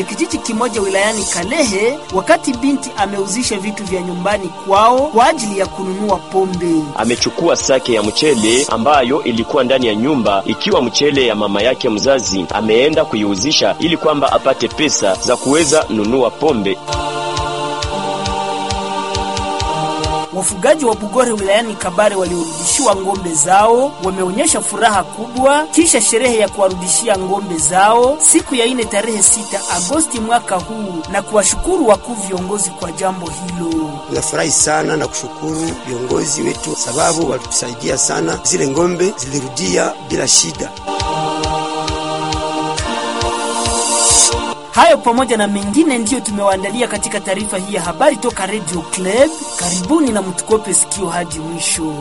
kijiji kimoja wilayani Kalehe, wakati binti ameuzisha vitu vya nyumbani kwao kwa ajili ya kununua pombe. Amechukua sake ya mchele ambayo ilikuwa ndani ya nyumba ikiwa mchele ya mama yake mzazi, ameenda kuiuzisha ili kwamba apate pesa za kuweza nunua pombe. Wafugaji wa Bugore wilayani Kabare waliorudishiwa ng'ombe zao wameonyesha furaha kubwa kisha sherehe ya kuwarudishia ng'ombe zao siku ya ine tarehe sita Agosti mwaka huu na kuwashukuru wakuu viongozi kwa jambo hilo. Tunafurahi sana na kushukuru viongozi wetu sababu walitusaidia sana, zile ng'ombe zilirudia bila shida. Hayo pamoja na mengine ndiyo tumewaandalia katika taarifa hii ya habari toka Radio Club. Karibuni na mtukope sikio hadi mwisho.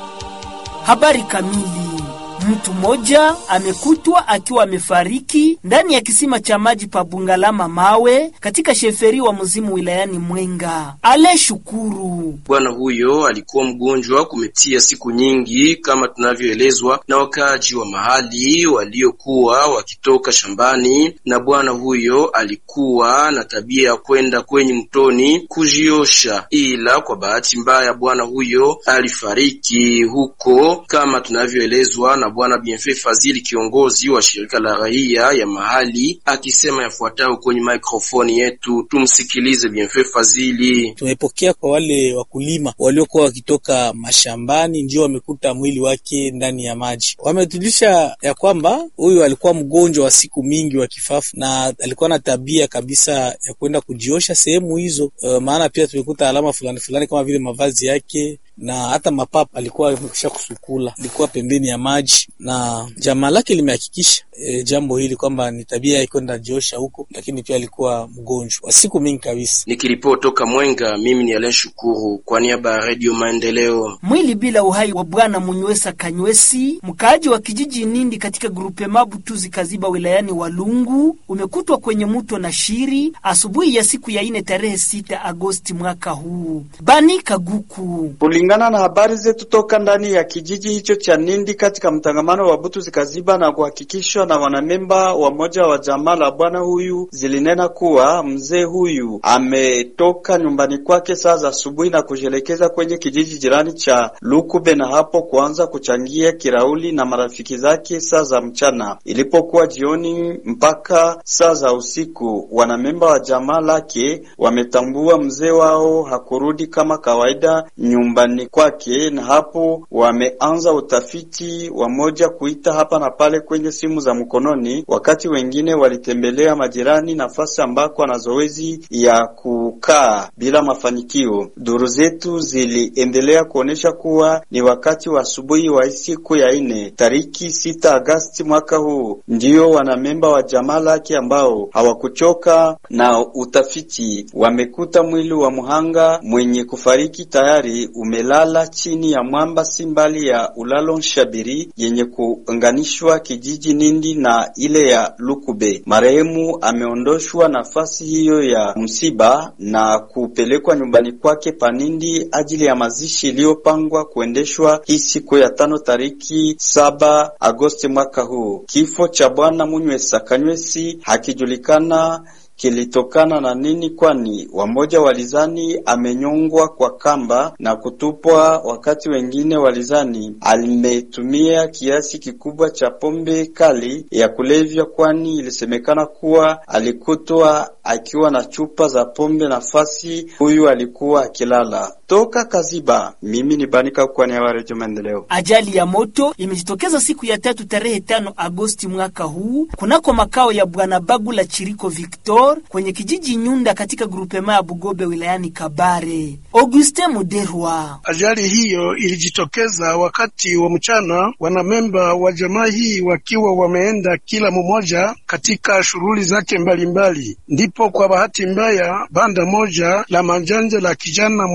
Habari kamili. Mtu mmoja amekutwa akiwa amefariki ndani ya kisima cha maji pa Bungalama Mawe katika sheferi wa Muzimu wilayani Mwenga. Ale Shukuru, bwana huyo alikuwa mgonjwa kumetia siku nyingi, kama tunavyoelezwa na wakaaji wa mahali waliokuwa wakitoka shambani, na bwana huyo alikuwa na tabia ya kwenda kwenye mtoni kujiosha, ila kwa bahati mbaya bwana huyo alifariki huko, kama tunavyoelezwa na Bwana Bienfait Fazili, kiongozi wa shirika la raia ya mahali, akisema yafuatayo kwenye mikrofoni yetu. Tumsikilize Bienfait Fazili. Tumepokea kwa wale wakulima waliokuwa wakitoka mashambani, ndio wamekuta mwili wake ndani ya maji. Wametulisha ya kwamba huyu alikuwa mgonjwa wa siku mingi wa kifafu na alikuwa na tabia kabisa ya kwenda kujiosha sehemu hizo. Uh, maana pia tumekuta alama fulani fulani kama vile mavazi yake na hata mapapa alikuwa amekwisha kusukula, ilikuwa pembeni ya maji, na jamaa lake limehakikisha e, jambo hili kwamba ni tabia ya kwenda jiosha huko, lakini pia alikuwa mgonjwa wa siku mingi kabisa. Nikiripoti toka Mwenga, mimi ni Alen Shukuru kwa niaba ya Radio Maendeleo. Mwili bila uhai wa bwana Munywesa Kanywesi, mkaaji wa kijiji Nindi katika grupe Mabutuzi Kaziba wilayani Walungu, umekutwa kwenye mto na shiri asubuhi ya siku ya ine tarehe sita Agosti mwaka huu. Bani Kaguku kulingana na habari zetu toka ndani ya kijiji hicho cha Nindi katika mtangamano wa Butuzi Kaziba na kuhakikishwa na wanamemba wa moja wa jamaa la bwana huyu, zilinena kuwa mzee huyu ametoka nyumbani kwake saa za asubuhi na kujielekeza kwenye kijiji jirani cha Lukube na hapo kuanza kuchangia kirauli na marafiki zake saa za mchana. Ilipokuwa jioni mpaka saa za usiku, wanamemba wa jamaa lake wametambua mzee wao hakurudi kama kawaida nyumbani kwake na hapo wameanza utafiti wa moja kuita hapa na pale kwenye simu za mkononi, wakati wengine walitembelea majirani nafasi ambako ana zoezi ya kukaa bila mafanikio. Duru zetu ziliendelea kuonyesha kuwa ni wakati wa asubuhi wa siku ya ine tariki sita Agasti mwaka huu ndiyo wanamemba wa jamaa lake ambao hawakuchoka na utafiti wamekuta mwili wa mhanga mwenye kufariki tayari umelala chini ya mwamba si mbali ya ulalo Nshabiri yenye kuunganishwa kijiji Nindi na ile ya Lukube. Marehemu ameondoshwa nafasi hiyo ya msiba na kupelekwa nyumbani kwake Panindi ajili ya mazishi iliyopangwa kuendeshwa hii siku ya tano tariki saba Agosti mwaka huu. Kifo cha bwana Munywesa Kanywesi hakijulikana kilitokana na nini, kwani wamoja walizani amenyongwa kwa kamba na kutupwa, wakati wengine walizani alimetumia kiasi kikubwa cha pombe kali ya kulevya, kwani ilisemekana kuwa alikutwa akiwa na chupa za pombe nafasi huyu alikuwa akilala. Toka Kaziba, mimi ni Banika kwa niaba ya Redio Maendeleo. Ajali ya moto imejitokeza siku ya tatu tarehe tano Agosti mwaka huu kunako makao ya bwana Bagula Chiriko Victor kwenye kijiji Nyunda katika grupema ya Bugobe wilayani Kabare. Auguste Muderwa. Ajali hiyo ilijitokeza wakati wa mchana, wanamemba wa jamaa hii wakiwa wameenda kila mmoja katika shughuli zake mbalimbali, ndipo kwa bahati mbaya banda moja la manjanja la kijana mwanaume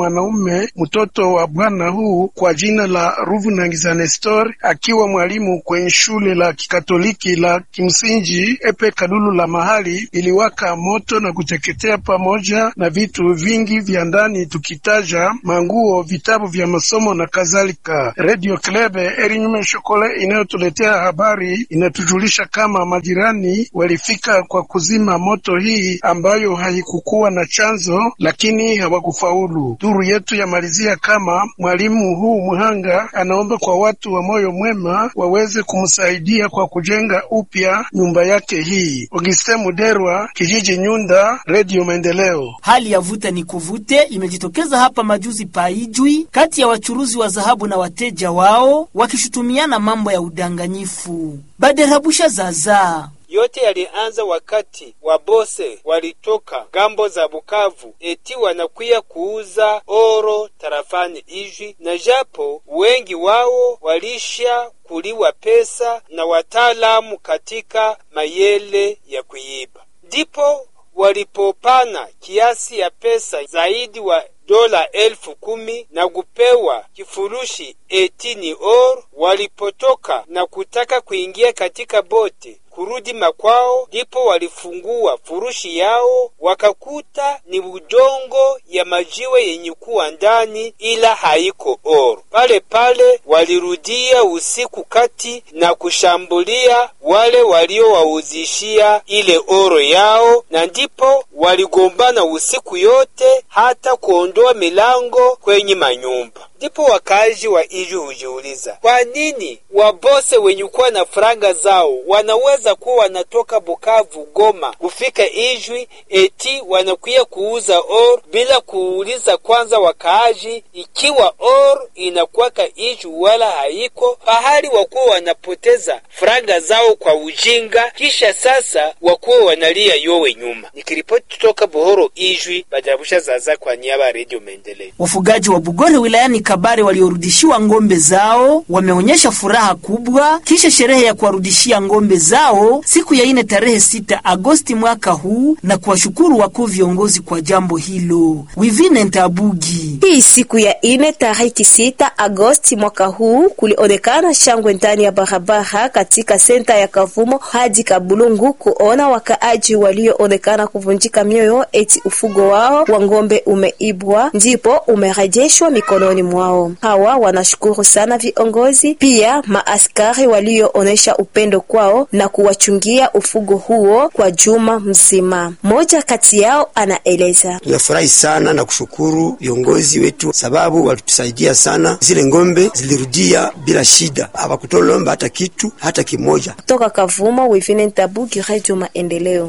mwanaume mtoto wa bwana huu kwa jina la Ruvunangiza Nestor, akiwa mwalimu kwenye shule la kikatoliki la kimsingi Epe Kalulu la mahali, iliwaka moto na kuteketea pamoja na vitu vingi vya ndani, tukitaja manguo, vitabu vya masomo na kadhalika. Radio Klebe Erinyume Shokole inayotuletea habari inatujulisha kama majirani walifika kwa kuzima moto hii ambayo haikukuwa na chanzo, lakini hawakufaulu. Duru yetu yamalizia kama mwalimu huu mhanga anaomba kwa watu wa moyo mwema waweze kumsaidia kwa kujenga upya nyumba yake hii. Auguste Muderwa, kijiji Nyunda, Radio Maendeleo. Hali ya vuta ni kuvute imejitokeza hapa majuzi paijwi kati ya wachuruzi wa dhahabu na wateja wao wakishutumiana mambo ya udanganyifu. Baderabusha zaza yote yalianza wakati wabose walitoka gambo za Bukavu eti wanakuya kuuza oro tarafani Ijwi, na japo wengi wao walisha kuliwa pesa na wataalamu katika mayele ya kuiba, ndipo walipopana kiasi ya pesa zaidi wa dola elfu kumi na kupewa kifurushi eti ni or. Walipotoka na kutaka kuingia katika bote kurudi makwao, ndipo walifungua furushi yao wakakuta ni udongo ya majiwe yenye kuwa ndani, ila haiko oro. Pale pale walirudia usiku kati na kushambulia wale waliowauzishia ile oro yao, na ndipo waligombana usiku yote hata kuondoa milango kwenye manyumba. Ndipo wakazi wa Ijwi hujiuliza kwa nini wabose wenye kuwa na faranga zao wanaweza kuwa wanatoka Bukavu, Goma kufika Ijwi eti wanakuya kuuza or bila kuuliza kwanza wakaaji ikiwa or inakuwaka Ijwi wala haiko pahali, wakuwa wanapoteza faranga zao kwa ujinga, kisha sasa wakuwa wanalia yowe nyuma. Nikiripoti kutoka Buhoro, Ijwi, Bajarabusha Zaza kwa niaba ya Redio Maendeleo. Wafugaji wa Bugore wilayani Kabare waliorudishiwa ngombe zao wameonyesha furaha kubwa kisha sherehe ya kuwarudishia ngombe zao siku ya ine tarehe sita Agosti mwaka huu na kuwashukuru wakuu viongozi kwa jambo hilo. Wivine Ntabugi. Hii siku ya ine tariki sita Agosti mwaka huu kulionekana shangwe ndani ya barabara katika senta ya Kavumo hadi Kabulungu kuona wakaaji walioonekana kuvunjika mioyo eti ufugo wao wa ngombe umeibwa ndipo umerejeshwa mikononi mwao. Hawa wanashukuru sana viongozi pia maaskari walioonesha upendo kwao na kuwachungia ufugo huo kwa juma mzima. Mmoja kati yao anaeleza: tunafurahi sana na kushukuru viongozi wetu, sababu walitusaidia sana. Zile ngombe zilirudia bila shida, hawakutolomba hata kitu hata kimoja. Kutoka Kavumo, Wivine Ntabugi, Radio Maendeleo.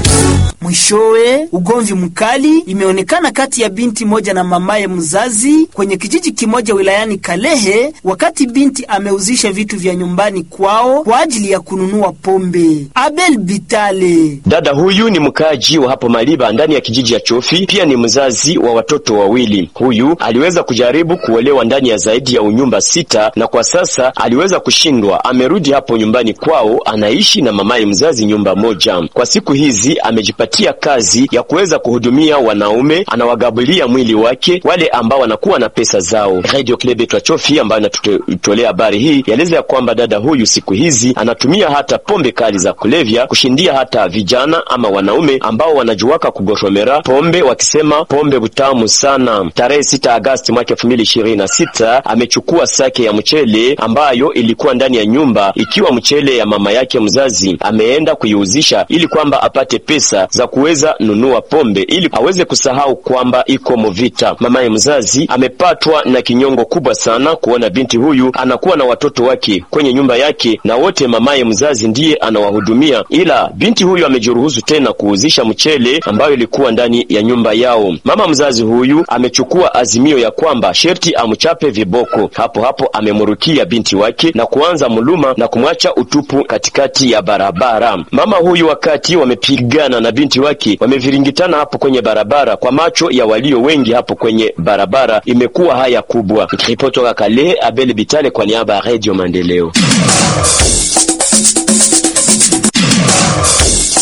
Mwishowe, ugomvi mkali imeonekana kati ya binti moja na mamaye mzazi kwenye kijiji kimoja wilayani Kalehe, wakati binti ameuzisha vitu vya nyumbani kwao kwa ajili ya kununua pombe. Abel Bitale, dada huyu ni mkaaji wa hapo Maliba ndani ya kijiji ya Chofi, pia ni mzazi wa watoto wawili. Huyu aliweza kujaribu kuolewa ndani ya zaidi ya unyumba sita, na kwa sasa aliweza kushindwa. Amerudi hapo nyumbani kwao, anaishi na mamaye mzazi nyumba moja. Kwa siku hizi amejipatia kazi ya kuweza kuhudumia wanaume, anawagabulia mwili wake wale ambao wanakuwa na pesa zao. Radio Club ya Chofi ambayo inatutolea habari hii yaeleza ya kwamba dada huyu siku hizi anatumia hata pombe kali za kulevya kushindia hata vijana ama wanaume ambao wanajuaka kugoshomera pombe wakisema pombe butamu sana. Tarehe sita Agasti mwaka elfu mbili ishirini na sita amechukua sake ya mchele ambayo ilikuwa ndani ya nyumba ikiwa mchele ya mama yake mzazi, ameenda kuiuzisha ili kwamba apate pesa za kuweza nunua pombe ili aweze kusahau kwamba iko movita. Mamaye mzazi amepatwa na kinyongo kubwa sana kuona binti huyu anakuwa na watoto wake kwenye nyumba yake na wote mamaye mzazi ndiye anawahudumia, ila binti huyu amejiruhusu tena kuuzisha mchele ambayo ilikuwa ndani ya nyumba yao. Mama mzazi huyu amechukua azimio ya kwamba sherti amchape viboko. Hapo hapo amemrukia binti wake na kuanza muluma na kumwacha utupu katikati ya barabara. Mama huyu wakati wamepigana na binti wake wameviringitana hapo kwenye barabara, kwa macho ya walio wengi hapo kwenye barabara imekuwa haya kubwa. Nikiripoti toka Kale, Abel Bitale kwa niaba ya Radio Maendeleo.